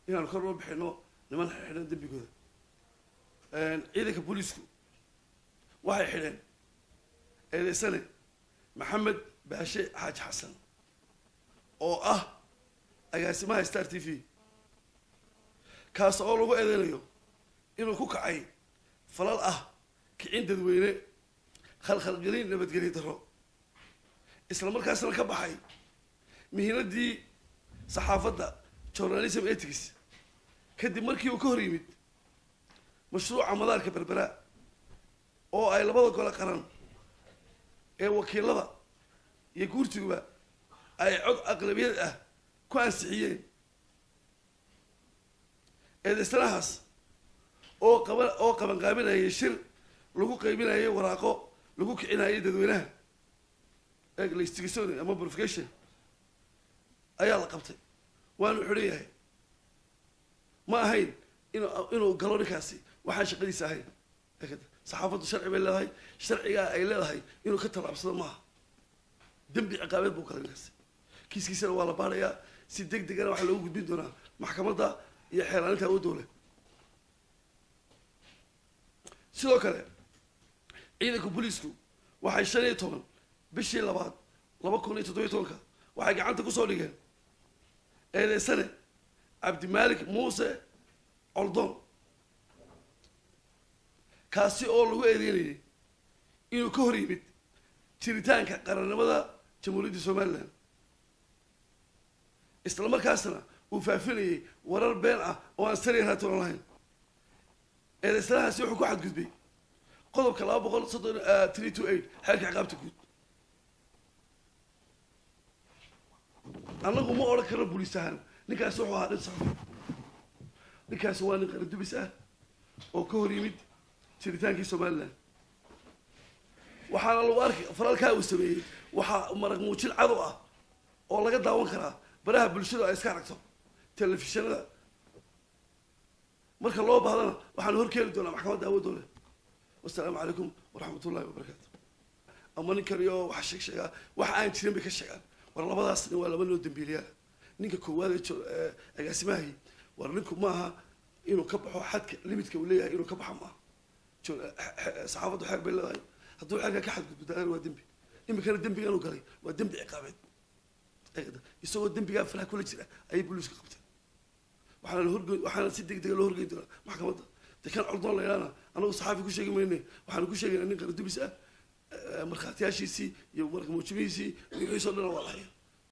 inaanu kor loo bixino niman xidhan dembigooda ciidanka booliisku waxay xidheen eedeysane maxamed baashe xaaji xasan oo ah agaasimaha star t v kaas oo lagu eedeynayo inuu ku kacay falal ah kicin dadweyne khalkhalgelin nabadgelyo darro isla markaasna ka baxay mihinadii saxaafadda journalism ethics kadib markii uu ka hor yimid mashruuca madaarka berbera oo ay labada gole qaran ee wakiilada iyo guurtiguba ay cod aqlabiyad ah ku ansixiyeen eedeysanahaas oo qaba oo qabanqaabinayay shir lagu qaybinayay waraaqo lagu kicinayay dadweynaha elastigation ama purification ayaa la qabtay waanu xidhan yahay ma ahayn inu inuu galo ninkaasi waxaan shaqadiisa ahayn saxaafaddu sharci bay leedahay sharcigaa ay leedahay inuu ka tallaabsado maaha dembi ciqaabeed buu galay ninkaasi kiiskiisana waa la baarayaa si deg degana waxaa loogu gudbin doonaa maxkamadda iyo xeelaaninta awoodowle sidoo kale ciidanka booliisku waxay shan iyo toban bishii labaad laba kun iyo toddobiyo tobanka waxay gacanta kusoo dhigeen eedeysane cabdimaalik muuse coldoon kaasi oo lagu eedeynayay inuu ka hor yimid jiritaanka qarannimada jamhuuriyadda somalilan isla markaasna uu faafinayay warar been ah oo aan sariya raatoon lahayn eedeysanahaasi wuxuu ku xadgudbay qodobka laba boqol soddon three two eight xeerka ciqaabta guud annagu ma odhan karno booliis ahaan ninkaasi wuxuu ahaa dhin saxo ninkaasi waa nin qaradubis ah oo ka hor yimid jiritaankii somalilan waxaana lagu arkay falalkaa uu sameeyey waxaa marag muujin cadow ah oo laga daawan karaa baraha bulshadu ay iska aragto telefishinada marka loo baahdana waxaanu horkeeni doonaa maxkamadda awooddoole wasalaamu calaykum waraxmat ullahi wabarakaatu ama ninkan iyo waxa sheeg sheegaa waxa aan jirin bay ka sheegaan war labadaas nin waa laba noo dambiiliyaa ninka koowaad ee agaasimahay war ninku maaha inuu ka baxo xadka limitka uu leeyahay inuu ka baxo maaha saxaafaddu xeer bay leedahay hadduu xeerka ka xadgudbudaan waa dembi iminkana dembigan uu galay waa dembi ciqaabeed isagoo dembigaa faraha kula jira ayay booliiska qabteen waxaana horge waxaana si deg dega loo horgeyn doonaa maxkamadda de kan coldoon la yidhaana anagu saxaafi ku sheegi mayne waxaanu ku sheegaynaa nin qaradubis ah markhaatiyaashiisii iyo marka muujimihiisii wixiisoo dhan waa la haya